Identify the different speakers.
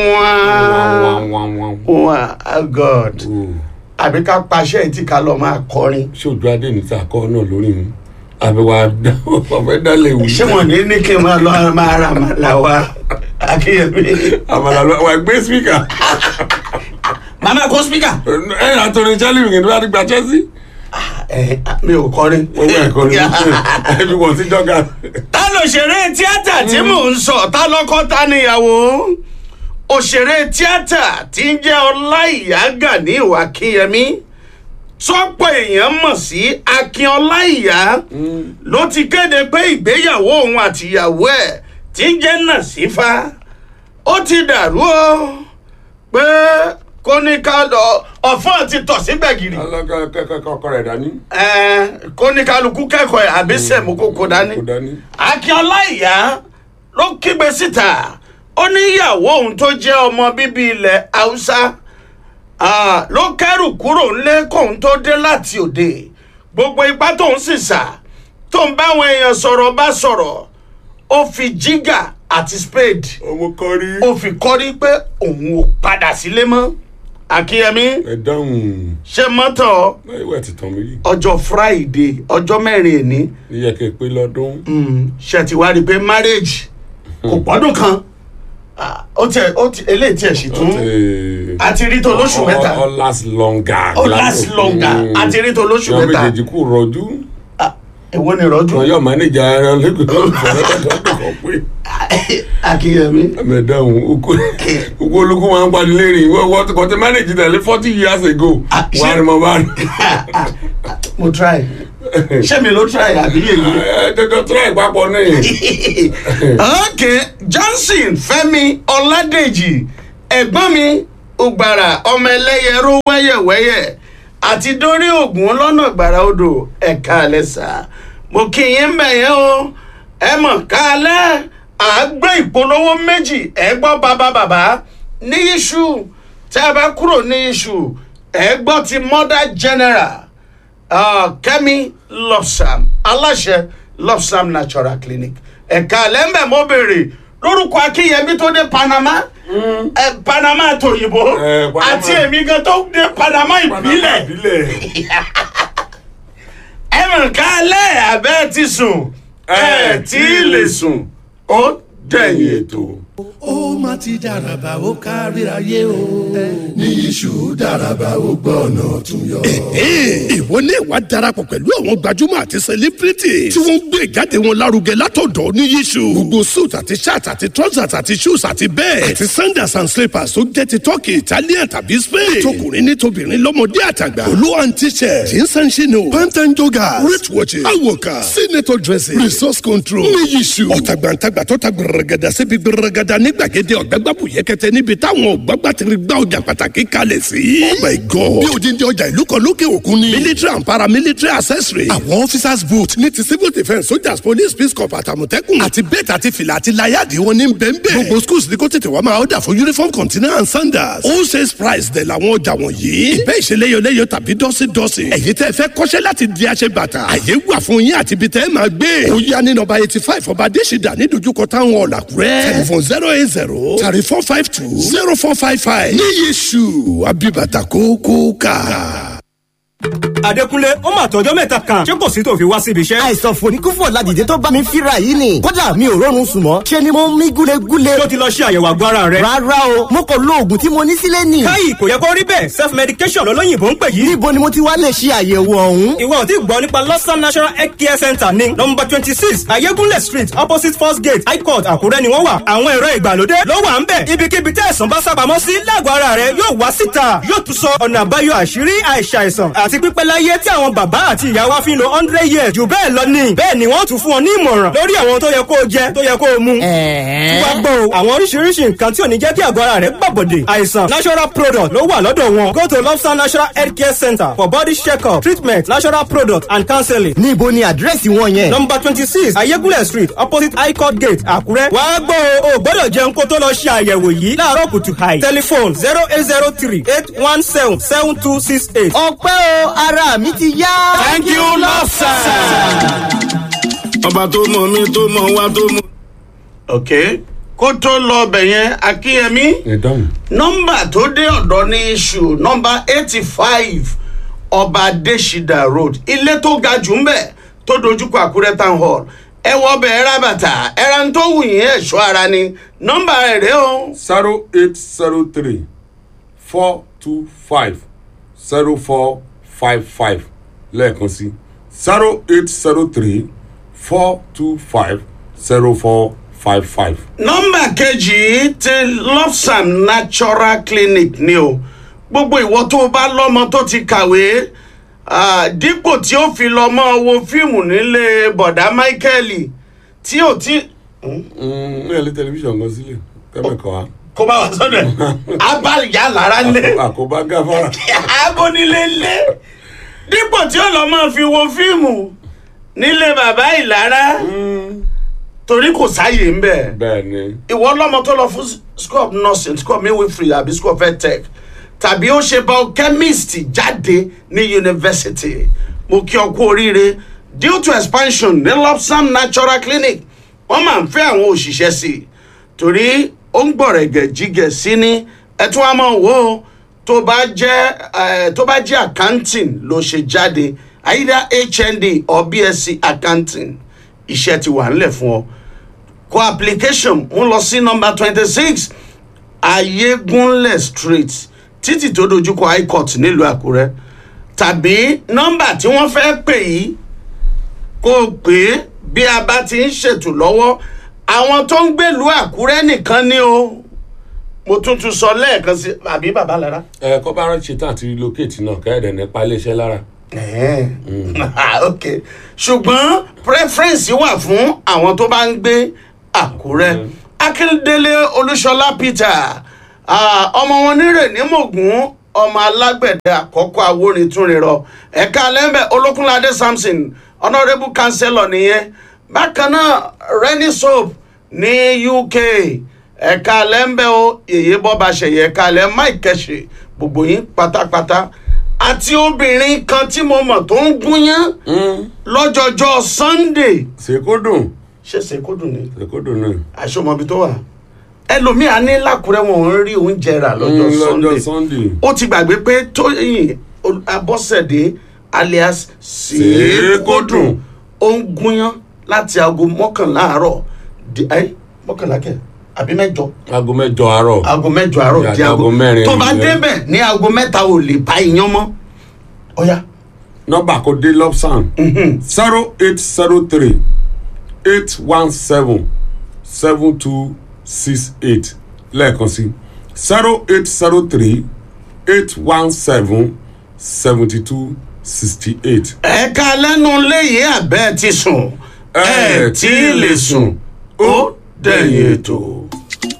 Speaker 1: wá god àbí ká paṣẹ tí ká lọ máa kọrin
Speaker 2: ṣojú adé ní sàkọ náà lórí mi àbẹ̀wò ọ̀fẹ́ dálé wù.
Speaker 1: ṣé wọn ní ní kí n máa lọ máa ra màlá wa akínyẹmí.
Speaker 2: àmàlà lọ wà gbé spíkà.
Speaker 1: màmá kó spíkà.
Speaker 2: ẹ ẹ àtọrin chelsea nìkan tó bá ti gba chelsea.
Speaker 1: ẹ mi ò kọrin.
Speaker 2: owó ẹ̀kọ́ ni ẹbí wọn ti jọ́gà.
Speaker 1: ta ló ṣeré tíátà tí mò ń sọ ta lọ́kọ́ ta níyàwó òṣèré tíátà tí ń jẹ́ ọláìyá gani akínyẹmí tọ́pọ̀ èèyàn mọ̀ sí akin ọláìyá ló ti kéde pé ìgbéyàwó òun àtìyàwó ẹ̀ tí ń jẹ́ nàṣífà ó ti dàrú o pé kó ní ká lọ ọ̀fọ́n ti tọ̀ sí gbẹ̀gìrì
Speaker 2: ọkọ rẹ̀ dání.
Speaker 1: kó ní kálukú kẹ́kọ̀ọ́ ẹ̀ àbí sẹ̀mú kókó dání
Speaker 2: kò dání.
Speaker 1: akin ọláìyá ló kígbe síta ó ní ìyàwó òun tó jẹ́ ọmọ bíbí ilẹ̀ haúsá Ah, ló kẹ́rù kúrò ńlé kóun tó dé láti òde gbogbo ipá tóun sì sà tóun báwọn èèyàn sọ̀rọ̀ bá sọ̀rọ̀ ó fi jígà àti spade
Speaker 2: ọmọ kọrí.
Speaker 1: ó fi kọ́rí pé òun ò padà sílé mọ́ akínyẹmí
Speaker 2: ẹ dáhùn
Speaker 1: ṣe mọ́tò
Speaker 2: ìwé ti tàn mí.
Speaker 1: ọjọ́ friday ọjọ́ mẹ́rin èní
Speaker 2: iye kẹ pé lọ́dún.
Speaker 1: ṣe ti wá rí i pé marriage kò pọ́dún kan Ah, ó tiẹ̀ ó ti eléyìí tiẹ̀ sì tún àti rí tó lóṣù mẹ́ta
Speaker 2: ọ last longer.
Speaker 1: Ó last longer. àti rí tó lóṣù
Speaker 2: yọ
Speaker 1: mẹ́ta
Speaker 2: méjèèjì kú rọjú.
Speaker 1: Ah, èwo ni rọ́jò
Speaker 2: wọn yọ mánéjà ẹran lẹkọọ fọlọdọdọ pé
Speaker 1: akínyẹmí
Speaker 2: mẹdáhùn oko oko olóko máa ń pàdé lérìn wọ́n wọ́n kò tẹ mánéjì tẹ̀lé forty years ago
Speaker 1: Ah, ṣé-
Speaker 2: wà á rí mọ bá rí.
Speaker 1: mo try ṣé mi ló try àbí yèyí.
Speaker 2: ẹ dọdọ tó ẹ papọ̀ náà.
Speaker 1: ok johnson fẹmi ọládèjì ẹgbọn mi ògbàrà ọmọ ẹlẹyẹ ró wẹyẹwẹyẹ àti dórí ògùn lọnà gbàrà odò ẹka àlẹsà mo kí yín bẹyẹ o ẹ mọ kálẹ àgbẹ ìpolówó méjì ẹ gbọ bàbá bàbá ní iṣu tẹ ẹ bá kúrò ní iṣu ẹ gbọ ti mother general uh, kẹ́mi lọ́sàm aláṣẹ lọ́sàm natural clinic ẹ̀ka lẹ́mbẹ̀ mo béèrè lórúkọ akínyẹmí tó dé panama ẹ panama tòyìnbó
Speaker 2: Eh, Panama.
Speaker 1: àti èmi gan tó dé panama ìbílẹ̀
Speaker 2: ìbílẹ̀.
Speaker 1: ẹ mọ̀ ká lẹ́ abẹ́ ti sùn ẹ tí ì lè sùn ó dẹ̀yìn ètò.
Speaker 3: ó má ti dàràbà ó kárí ayé o. ní iṣu dàràbà ó gbọ́ ọ̀nà tún yọ.
Speaker 4: ìwọ ní ìwà darapọ̀ pẹ̀lú àwọn gbajúmọ̀ àti celebrity tí wọ́n ń gbé ìjáde wọn lárugẹ látọ̀dọ̀ ní yíṣu. gbogbo suit àti shirt àti trousers àti shoes àti bẹ́ẹ̀ àti sandals and slippers tó jẹ́ ti turkey italian tàbí spain. tọkùnrin ní tobìnrin lọ́mọdé àtàgbà. olú and t-shirt jeans and chino pant and joggers wrist watches awoka senator dresses resource control ní yíṣu. ọ̀tàgbàǹtàgbà tó ta gbẹrẹgẹdà síbi gbẹrẹgẹdà ní gbàgede ọ̀gbẹ́gbàbù yẹkẹtẹ níbi táwọn ọ̀gbọ́gbà ti gbá ọjà pàtàkì kalẹ̀ sí. oh my god bí odindi ọjà ìlú kan lókè òkun ni. military and paramilitary accessory. àwọn officers boot ní ti civil defence soldiers police peace corps àtàmọ̀tẹ́kùn. àti bẹ́ẹ̀tì àti fìlà àti láyàdì wọn ní bẹ́ẹ̀nbẹ́ẹ̀. gbogbo schools ní kó tètè wá máa ọ̀dà fún uniform container and sandals. all sales price dẹ̀ làwọn ọjà wọ̀nyí. ìbẹ́ ìṣeléyọléyọ tàbí dọ́sídọ́sí. ẹ̀yin tẹ́ fẹ́ kọ́ṣẹ́ láti di aṣẹ bàtà. àyè wà fún yín àti ibi tẹ́ máa gbé. ó yá ní nọmba eighty five ọba adésìdá ní dojúkọ táwọn ọ̀làkúrẹ́. telephone zero eight zero thirty four five two zero four five five. ní yéṣu abibata kókó ká.
Speaker 5: Adékúnlé ó mà tọjọ́ mẹ́ta kan ṣé kò sí tó fi wá síbi iṣẹ́.
Speaker 6: àìsàn fòníkúfò ládìde tó bá mi fíra yìí ni kódà mi ò rọrùn sùn mọ́ ṣe ni mo ń mí gúlegúle.
Speaker 5: tó ti lọ ṣe àyẹ̀wò àgọ́ ara rẹ̀.
Speaker 6: rárá o mo kò lo oògùn tí mo ní sílé nì.
Speaker 5: káyì kò yẹ kó rí bẹ́ẹ̀ self medication lọ́lọ́yìnbó ń pè yìí.
Speaker 6: níbo ni mo ti wá lè ṣe àyẹ̀wò ọ̀hún.
Speaker 5: ìwọ ò tí gbọ́ nípa lọ́sàn national health care center ní nọmba twenty six ayégúnlẹ̀ street opposite first gate high court àkúrẹ́ ni wọ́n wà. àwọn ẹ̀rọ ìgbàlódé ló wà ń bẹ̀. ibikíbi tẹ́ ẹ̀sán bá sábàámọ́ sí lágọ̀ọ́ ara rẹ̀ yóò wá síta yóò tún sọ ọ̀nà àbáyọ àṣírí àìsàìsàn àti pípẹ́ láyé tí àwọn bàbá àti ìyá wa fi ń lo hundred years jù bẹ́ẹ̀ lọ ní. bẹ́ẹ̀ ni wọ́n tún fún ọ ní ìmọ̀ràn lórí àwọn tó yẹ kó o jẹ tó yẹ kó o mu. tí wàá gbọ́ o àwọn oríṣiríṣi nǹkan tí ò ní jẹ́ kí àgọ́ ara rẹ̀ gbàbọ̀dè àìsàn natural product ló wà lọ́dọ̀ wọn go to lobster natural health care center for body check-up treatment natural product and counseling.
Speaker 6: níbo ni àdírẹ́sì wọn yẹn.
Speaker 5: number twenty six ayégúnlẹ̀ street opposite high court gate àkúrẹ́. wàá gbọ́ o ò gbọ́dọ̀ jẹun kó tó lọ ṣe àyẹ̀wò yìí láàárọ̀ kùtù hàì. telephone zero eight zero three eight one seven seven two six eight.
Speaker 6: ọpẹ́ o ara mi ti yá.
Speaker 5: thank you lobster.
Speaker 7: ọba tó mọ mi tó mọ wá tó mọ.
Speaker 1: ok kó tó lọ ọbẹ̀ yẹn akínyẹmí
Speaker 2: ẹ dáhùn.
Speaker 1: nọ́mbà tó dé ọ̀dọ́ ní iṣu nọ́mbà eighty five ọba adésídà road ilé tó ga jù ń bẹ̀ tó dojúkọ àkúrẹ́ town hall ẹ wọ ọbẹ̀ ẹ ra bàtà ẹ ra ń tó wù yín ẹ̀ṣọ́ ara ni nọ́mbà rẹ̀ rèé o
Speaker 2: zero eight zero three four two five zero four five five lẹ́ẹ̀kan sí zero eight zero three four two five zero four five five.
Speaker 1: nọ́mbà kejì ti lofsam natural clinic ni o gbogbo ìwọ tó o bá lọ́mọ tó ti kàwé ah, dípò tí ó fi lọ mọ́ wo fíìmù nílé bọ̀dá michael tí ò tí
Speaker 2: ní ẹ̀lẹ́ tẹlifíṣàn kan sílẹ̀ kẹ́mẹ̀kọ́ wa
Speaker 1: kó bá wà sọ́dọ̀ abáyá lára lé
Speaker 2: àkóbá gáfárà.
Speaker 1: abónílé lé dípò tí ó lọ máa fi wo fíìmù nílé bàbá ìlara torí kò sáàyè ń bẹ̀
Speaker 2: bẹ́ẹ̀ ni
Speaker 1: ìwọ lọmọ tó lọ fún school of nursing school of midwifery àbí school of edtech tàbí ó ṣe biochemist jáde ní yunifásitì mo kí ọ kú oríire due to expansion ní lopsam natural clinic wọ́n máa ń fẹ́ àwọn òṣìṣẹ́ sí i torí ó ń gbọ̀rẹ̀gẹ̀ jígẹ̀ sí ní ẹtún wa máa wò ó tó bá jẹ́ eh, tó bá jẹ́ accounting ló ṣe jáde either hnd or bsc accounting iṣẹ́ ti wà ńlẹ̀ fún ọ kọ application ń lọ sí nọmba twenty six ayégunlẹ̀ street títì tó dojúkọ high court nílùú àkúrẹ́ tàbí nọmba tí wọ́n fẹ́ pè yìí kó o pè é bí a bá ti ń ṣètò lọ́wọ́ àwọn tó ń gbèlú àkúrẹ́ nìkan ni o mo tún tún sọ lẹ́ẹ̀kan sí àbí bàbá lára.
Speaker 2: ẹ kọ́ bá rántí tán àti relocate náà kẹ́ẹ̀dẹ̀ nípa iléeṣẹ́ lára.
Speaker 1: ok ṣùgbọ̀n preference wà fún àwọn tó bá ń gbé àkúrẹ́ akíndélé olúṣọlá peter ah, ọmọ wọn nírè ní mògùn ọmọ alágbẹ̀dẹ àkọ́kọ́ awórintúnrinrọ ẹ̀ka lẹ́mbẹ̀ olókùnládé samson honourable councillor nìyẹn bákan náà renny soap ní uk ẹ̀ka lẹ́mbẹ̀ o yèyé bọ́ba ṣẹ̀yẹ ẹ̀ka lẹ́ mike kẹ̀ṣẹ̀ gbogbo yín pátápátá àti obìnrin kan tí mo mọ̀ tó ń gúnyán lọ́jọ́jọ́ sunday
Speaker 2: ṣèkó dùn
Speaker 1: ṣé ṣèkódùn ni
Speaker 2: ṣèkó dùn náà.
Speaker 1: àṣọmọbi tó wà ẹlòmíà ní lákùrẹ́ wọn ò ń rí oúnjẹ rà lọ́jọ́
Speaker 2: Mm,
Speaker 1: sunday
Speaker 2: sunday.
Speaker 1: ó ti gbàgbé pé tóyìn Ol- abọ́sẹ̀dé alias
Speaker 2: Ṣèkódùn.
Speaker 1: ṣèkódùn ó ń gúnyán láti aago mọ́kànlá àárọ̀ di ẹ́ mọ́kànlá kẹ̀ àbí mẹ́jọ
Speaker 2: aago mẹ́jọ àárọ̀.
Speaker 1: aago mẹ́jọ àárọ̀
Speaker 2: Ìyá
Speaker 1: di aago
Speaker 2: aago mẹ́rin
Speaker 1: tó bá
Speaker 2: ìrọ̀lẹ́.
Speaker 1: débẹ̀ ní aago mẹ́ta ò lè bá iyán mọ́ ọ̀ya
Speaker 2: nọ́mbà kò dé lobsan zero eight zero three eight one seven seven two six eight lẹ́ẹ̀kan sí zero eight zero three eight one seven seventy two sixty eight.
Speaker 1: ẹ̀ka lẹ́nu léyìí àbẹ́ ti sùn ẹ̀ tí ì lè sùn ó dẹ̀yìn ètò.